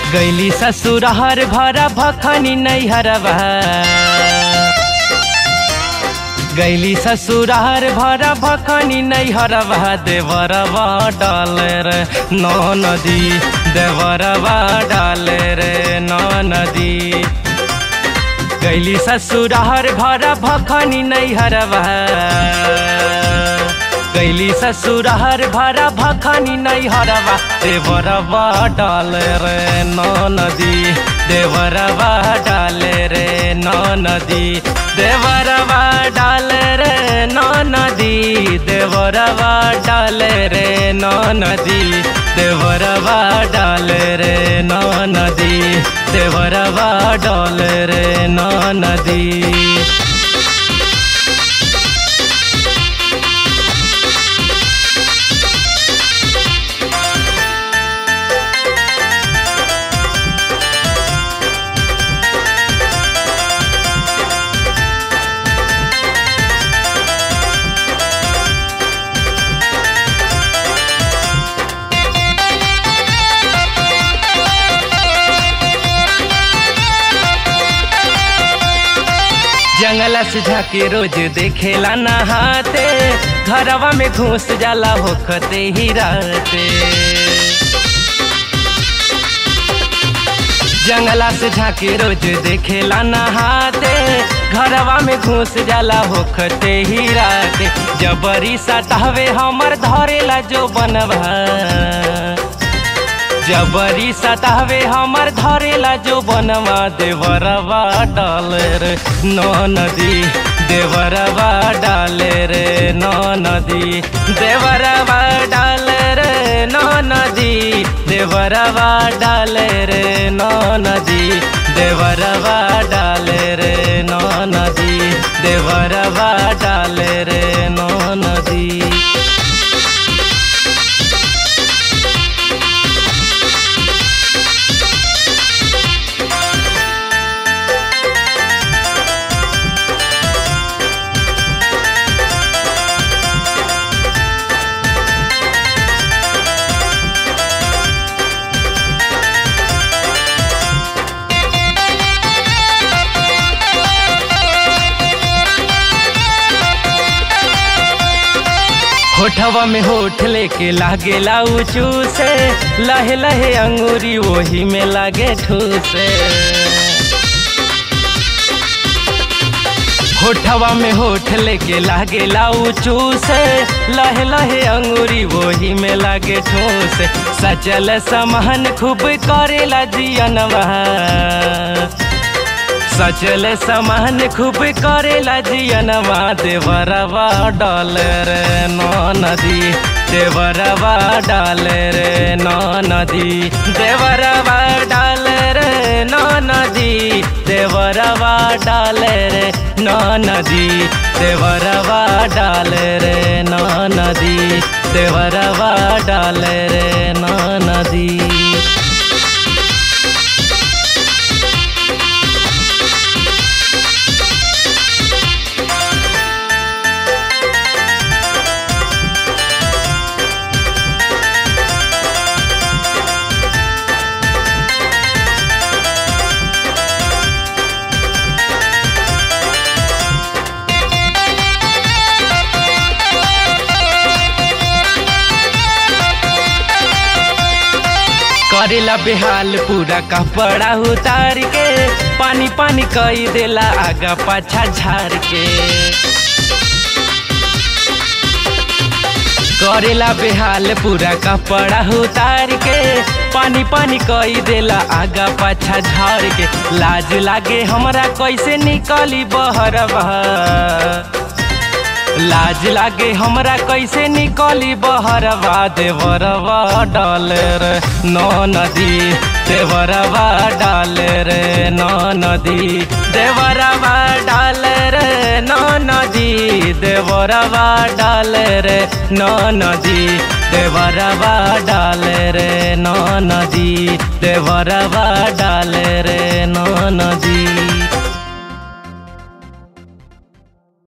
गैली ससुरहर भरा भखनी नैहरवा गैली ससुरहर भरा भखनी नैहरवा देवरवा डाले रे नौ नदी देवरवा डाले रे नौ नदी गैली ससुरहर भरा भखनी नैहरवा गैली ससुरहर भरा भखनी नैहरवा देवरवा डाले रे नौ नदी देवरवा डाले रे नौ नदी देवरवा डाले रे नौ नदी देवरवा डाले रे नौ नदी देवरवा डाले रे नौ नदी देवरवा डाले रे नौ नदी जंगला से झाके रोज देखेला नहाते घरवा में घुस जाला होखते ही राते जंगला से झाके रोज देखेला नहाते घरवा में घुस जाला होखते ही राते जबरी सटावे हमर धरेला जो बनवा जबरी सतावे हमर धरेला जो बनवा देवरवा डाले रे नौ नदी देवरवा डाले रे नौ नदी देवरवा डाले रे नौ नदी देवरवा डाले रे नौ नदी देवरवा डाले रे नौ नदी देवरवा डाले रे नौ नदी होठवा में होठ लेके लागेला ऊँचू से लहे लहे अंगूरी वही में लागे ठूसे होठवा में होठ लेके लागेला ऊँचू से लहे लहे अंगूरी वही में लागे ठूसे सचल समहन खूब करेला जियनवा सचल समान खूब करेला जियनवा देवरवा डाले रे नौ नदी देवरवा डाले रे नौ नदी देवरवा डाले रे नौ नदी देवरवा डाले रे नौ नदी देवरवा डाले रे नौ नदी देवरवा डाले रे नौ नदी करेला बेहाल पूरा कपड़ा उतार के पानी पानी कई देला आगा पाछा झार के करेला बेहाल पूरा कपड़ा उतार के पानी पानी कई देला आगा पाछा झार के लाज लागे हमरा कैसे निकली बहरवा लाज लागे हमरा कैसे निकली बहरवा देवरवा डाले रे नौ नदी देवरवा डाले रे नौ नदी देवरवा डाले रे नौ नदी देवरवा डाले रे नौ नदी देवरवा डाले रे नौ नदी देवरवा डाले रे नौ नदी